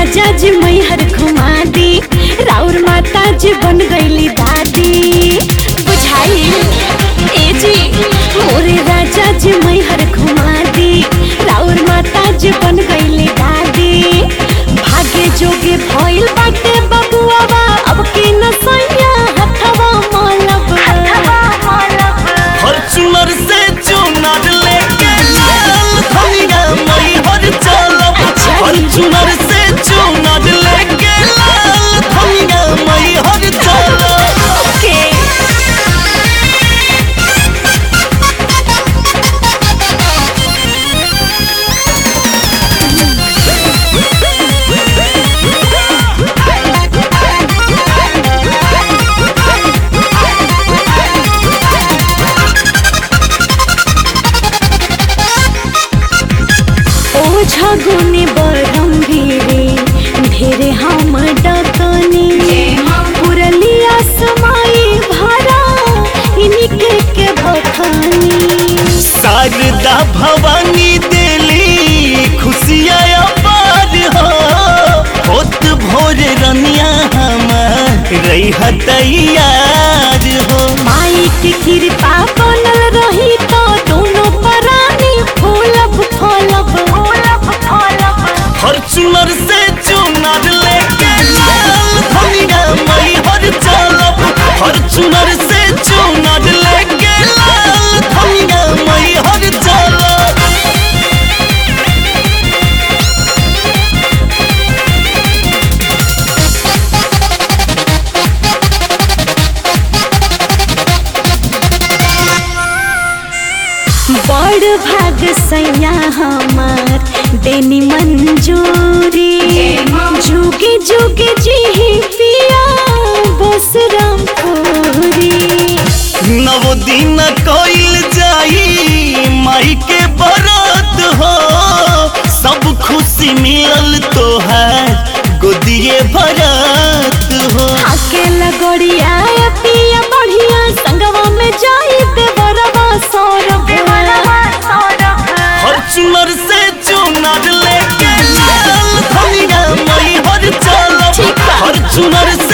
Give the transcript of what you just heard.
राजा जी मैहर घुमा दी राउर माता जी बन गईली दादी बुझाई ए जी मोरे राजा जी मैहर घुमा दी राउर माता जी बन गईली दादी भागे जोगे भइल बाटे बबुआ अब की नसैया हथवा मलब हथवा मलब फॉर्च्यूनर से चुनर लेके लाल धनिया मई हर चलब फॉर्च्यूनर से चुनर लेके लाल धनिया मई हर चलब ओके ओझा गुने बरम भीरे ढेरे हम डकनी पुरलिया समाई भरा इनके के बखानी शारदा भवानी देली खुशियाँ अपार हो होत भोर रनिया हमार रही तैयार हो माई के कृपा बनल रही तो दोनों परानी फूलब फूलब फूलब फूलब फॉर्च्यूनर से चुनर लेके लाल धनिया मई हर चलब फॉर्च्यूनर से चुनर लेके लाल धनिया मई हर चलब बड़ भाग सैया हमार देनी मंजूरी जुगे जुगे जी पिया बस रामपुरी नव दिन कइल जाई माई के बरत हो सब खुशी मिलल तोहार गोदिए भरत हो आके लगोड़िया पिया बढ़िया संगवा में जाई देवरवा सौरभ फॉर्च्यूनर से चुनर लेके लाल धनिया मई हर चलब ठीक बा। फॉर्च्यूनर